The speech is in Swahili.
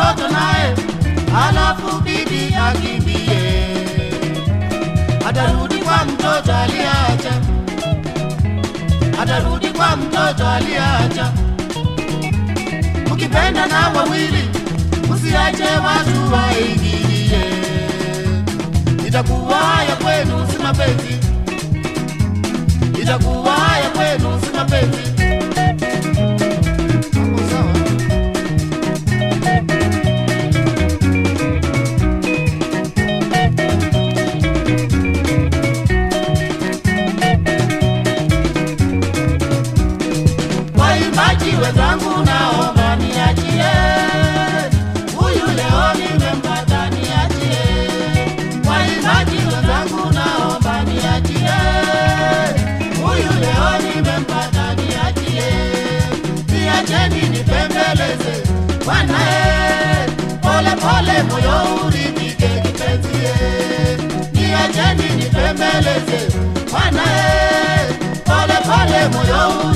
mtoto naye, halafu bibi akimbie, atarudi kwa mtoto aliacha, atarudi kwa mtoto aliacha. Mkipenda na wawili, msiache watu waingilie, itakuwa haya kwenu, si mapenzi, itakuwa haya kwenu, si mapenzi. Hapo sawa? Waimbaji wenzangu naomba niachie, huyu leo nimempata niachie. Waimbaji wenzangu naomba niachie, huyu leo nimempata niachie. Niacheni nipembeleze wanae, pole pole moyo uridhike kipenzie. Niacheni nipembeleze wanae, pole pole moyo